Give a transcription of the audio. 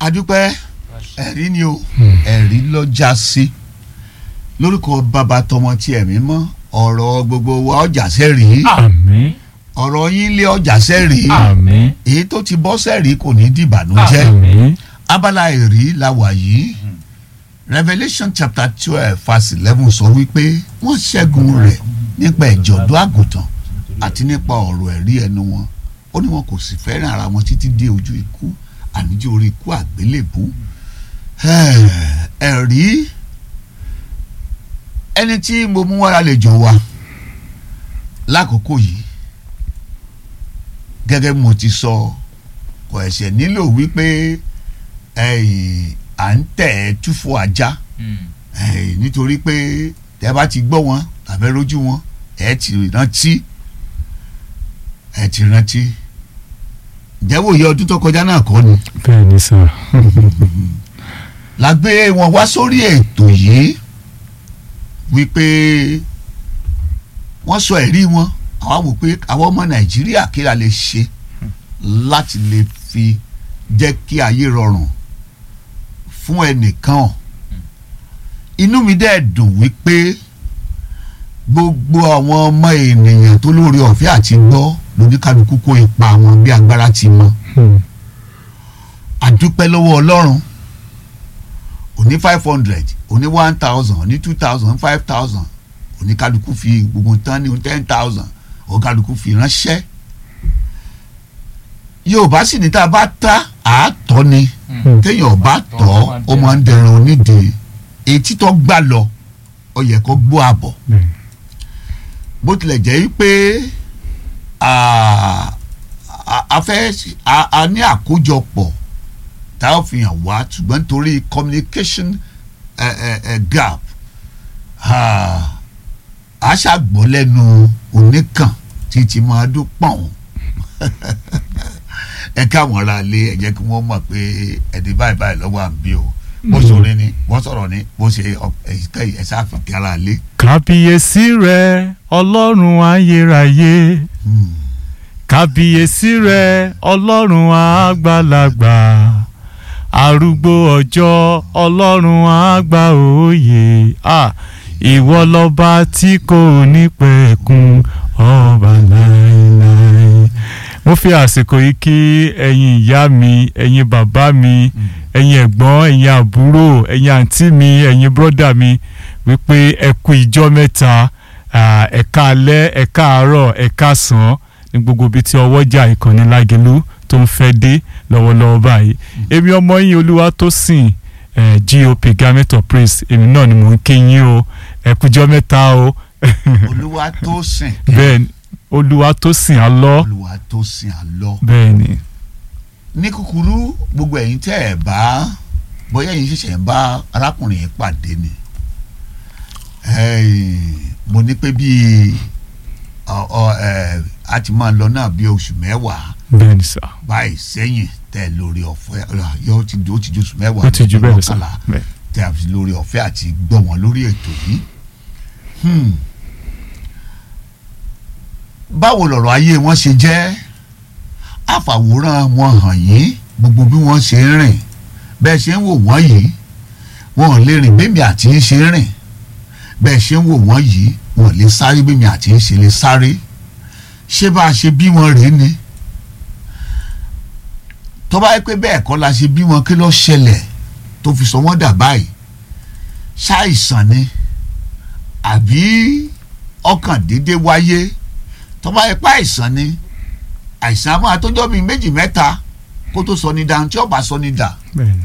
adúpẹ́ ẹ̀rí ni o ẹ̀rí ló já sí lórúkọ bàbá tọmọ tí ẹ̀mí mọ́ ọ̀rọ̀ gbogbo wa ọjà sẹ́rìí àmín ọ̀rọ̀ yín lé ọjà sẹ́rìí àmín èyí tó ti bọ́ sẹ́rìí kò ní dìbànújẹ́ àmín abala ẹ̀rí la wà yìí Revelation chapter twelve verse eleven sọ wípé wọ́n ṣẹ́gun rẹ̀ nípa ẹ̀jọ̀dún àgùntàn àti nípa ọ̀rọ̀ ẹ̀rí ẹnu wọn ó ní wọn kò sì fẹ́ràn ara wọn títí dé ojú ikú àníjó orí ikú àgbélébú ẹ̀rí ẹni tí mo mú wá lálejò wa lákòókò yìí gẹ́gẹ́ bí mo ti sọ kò ẹ̀ṣẹ̀ nílò wípé ẹ̀yìn à ń tẹ̀ ẹ́ túfọ̀ ajá ẹ̀yìn nítorí pé tẹ́ bá ti gbọ́ wọn tàbí rójú wọn ẹ̀ ti rántí ẹ̀ ti rántí ìjẹ́wò yẹ ọdún tó kọjá náà kọ́ ni bẹ́ẹ̀ ni sà la gbé wọn wá sórí ètò yìí wípé wọ́n sọ ẹ̀rí wọn àwa wò pé àwọn ọmọ nàìjíríà kí la lè ṣe láti lè fi jẹ́ kí ayé rọrùn fún ẹnìkan inú mi dẹ̀ dùn wípé gbogbo àwọn ọmọ ènìyàn tó lórí ọ̀fẹ́ àti gbọ́ lóníkàlùkù kó ipa wọn bí agbára ti mọ Hmm. àdúpẹ́ lọ́wọ́ ọlọ́run òní five hundred òní one thousand òní two thousand five thousand oníkálukú fi gbogbo tán ní ten thousand oníkálukú fi ránṣẹ́ yorùbá sì ní tá a bá ta àátọ́ ni Hmm. téèyàn bá tọ́ ó máa ń dẹran onídìí etí tó gbà lọ ó yẹ kó gbọ́ àbọ̀ bẹ́ẹ̀ bó tilẹ̀ jẹ́ pé a a- a fẹ́ a- a ní àkójọpọ̀ tá a fi hàn wá ṣùgbọ́n nítorí communication eh, eh, eh, gap ah, a ṣàgbọ́ lẹ́nu oníkàn tí ti máa dún pọ̀n ẹ káwọn ará ilé ẹ jẹ́ kí wọ́n mọ̀ pé ẹ̀dín báyìí báyìí lọ́wọ́ à ń bí o bó sọ̀rọ̀ ni bó sọ̀rọ̀ ni bó ṣe ẹ̀yìn ẹ̀ ṣáà kí ara ilé. kábíyèsí rẹ ọlọ́run ayérayé Hmm. kábíyèsí rẹ ọlọ́run àgbàlagbà arúgbó ọjọ́ ọlọ́run àgbà òye à ìwọ lọ́ba tí kò ní pẹ̀kun ọba láéláé. mo fi àsìkò yìí kí ẹ̀yin ìyá mi ẹ̀yin bàbá mi ẹ̀yin ẹ̀gbọ́n ẹ̀yin àbúrò ẹ̀yin àǹtí mi ẹ̀yin bọ́dà mi wípé ẹ kú ìjọ́ mẹ́ta ah, ẹ káalẹ́ ẹ káàárọ̀ ẹ káàsán ní gbogbo ibi tí ọwọ́jà ìkànnì lágẹ̀lú tó ń fẹ́ dé lọ́wọ́lọ́wọ́ báyìí èmi ọmọ yín olúwa tó sìn eh, gop garment of praise èmi náà ni mò ń kí yín o ẹ kújọ́ mẹ́ta o olúwa tó sìn bẹ́ẹ̀ ni olúwa tó sìn á lọ olúwa tó sìn àlọ. bẹ́ẹ̀ ni ní kúkúrú gbogbo ẹ̀yin tẹ́ ẹ̀ bá bóyá ẹ̀yin ṣẹ̀ṣẹ̀ ń bá arákùnrin yìí pàdé ni Ẹ̀ẹ́n, mo ní pé bíi ọ- ọ, ẹ̀, a ti máa lọ náà bíi oṣù mẹ́wàá bẹ́ẹ̀ ni sà báyìí sẹ́yìn tẹ́ ẹ lórí ọ̀fẹ́ yóò ti ó ti ju oṣù mẹ́wàá ó ti jù bẹ́ẹ̀ lọ sà mọ́kànlá bẹ́ẹ̀ tẹ́ a fi lórí ọ̀fẹ́ àti gbọ́ wọn lórí ètò yìí. Hmm. báwo lọ̀rọ̀ ayé wọn ṣe jẹ́ àfàwòrán wọn hàn yín gbogbo bí wọ́n ṣe ń rìn bẹ́ẹ̀ ṣe ń wò wọ́n yìí wọn ò lè rìn bẹ́ẹ̀mi àti ń ṣe ń rìn bẹ́ẹ̀ ṣe ń wò wọ́n yìí wọn ò lè sáré bẹ́ẹ̀mi àti ń ṣe lè sáré ṣé bá a ṣe bí wọn rèé ni tó bá yẹ pé bẹ́ẹ̀ kọ́ la ṣe bí wọn kí ló ṣẹlẹ̀ tó fi sọ wọ́n dà báyìí ṣàìsàn ni àbí ọkàn dédé wáyé tó bá yẹ pé àìsàn ni àìsàn á máa tọ́jọ́ bíi méjì mẹ́ta kó tó sọ ní dà tí ọba sọ ní dà bẹ́ẹ̀ ni